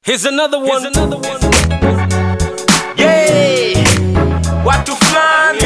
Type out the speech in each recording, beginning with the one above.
Here's another one. Here's another one. Yeah, watu fulani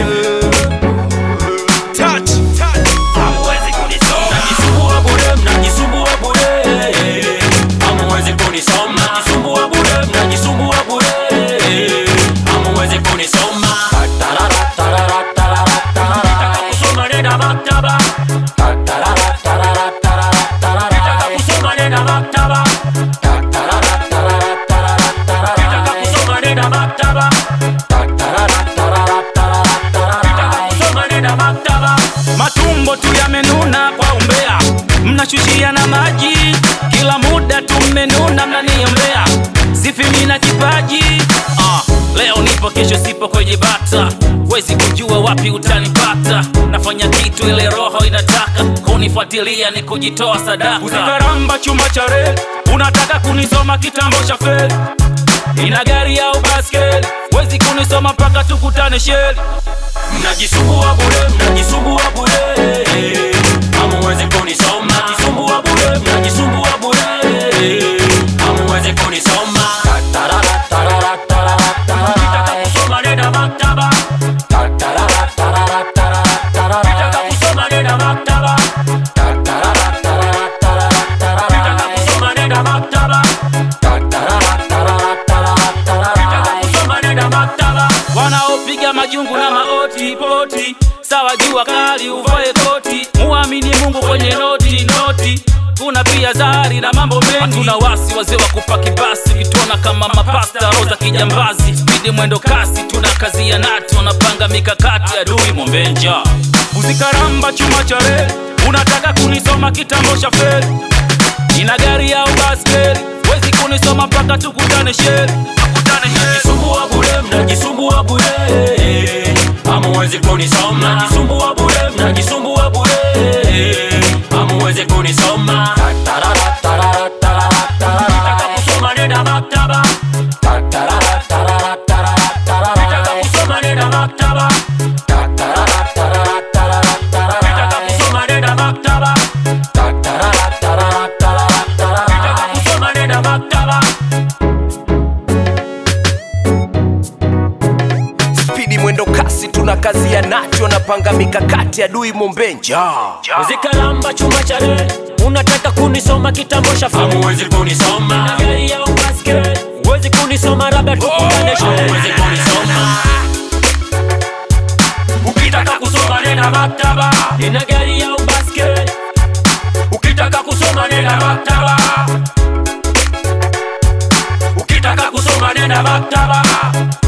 touch Hamuwezi kunisoma, mnajisumbua bure, mnajisumbua bure. Hamuwezi kunisoma, mnajisumbua bure, mnajisumbua bure. Hamuwezi kunisoma. Tarara, tarara, tarara, tarara. Nataka kusoma nenda maktaba. Tarara, tarara, tarara, tarara. Nataka kusoma nenda maktaba. Tarara, tarara, tarara, tarara. Nataka kusoma nenda maktaba. Tarara, tarara, tarara, tarara. Nataka kusoma nenda maktaba. matumbo tu yamenuna kwa umbea, mnashushia na maji kila muda tumenuna, mnaniombea sifi mina kipaji ah, leo nipo kesho sipo kwenye bata, wezi kujua wapi utanipata. Nafanya kitu ile roho inataka kunifuatilia, ni kujitoa sadaka. Usikaramba chuma cha reli, unataka kunisoma kitambo cha feli, ina gari au baskeli, wezi kunisoma mpaka tukutane sheli. Mnajisumbua bure, mnajisumbua bure. Hamuwezi kunisoma. Mnajisumbua bure, mnajisumbua bure. Hamuwezi kunisoma. Tarara, tarara, tarara, tarara. Nataka kusoma nenda maktaba. Tarara, tarara, tarara, tarara. Nataka kusoma nenda maktaba. Tarara, tarara, tarara, tarara. Nataka kusoma nenda maktaba. Tarara, tarara, tarara, tarara. Nataka kusoma nenda maktaba. wanaopiga majungu na maoti poti, sawa jua kali uvae koti, muamini Mungu kwenye noti noti. Kuna pia zari na mambo mengi, hatuna wasi wazee wa kupaki basi, kituona kama mapasta roza kijambazi, spidi mwendo kasi, tuna kazi ya nati, wanapanga mikakati adui mombenja uzikaramba chuma cha reli, unataka kunisoma kitambo cha feri, ina gari au baskeli, wezi kunisoma mpaka tukutane sheri, tukutane sheri. Mnajisumbua bure, mnajisumbua bure. Hamuwezi kunisoma. Mnajisumbua bure, mnajisumbua bure. Hamuwezi kunisoma. Tarara, tarara, tarara, tarara. Nataka kusoma nenda maktaba. Tarara, tarara, tarara, tarara. Nataka kusoma nenda maktaba. Tarara, tarara, tarara, tarara. Nataka kusoma nenda maktaba. Tarara, tarara, tarara, tarara. Nataka kusoma nenda maktaba. spidi mwendo kasi tuna kazi ya nacho napanga mikakati adui mombenja Uzikalamba chuma cha reli, unataka kunisoma kitambo cha feli. Hamuwezi kunisoma. Na gari ya ubaskeli, huwezi kunisoma labda tukutane shule. Hamuwezi kunisoma. Ukitaka kusoma nenda maktaba. Nina gari ya ubaskeli. Ukitaka kusoma nenda maktaba. Ukitaka kusoma nenda maktaba.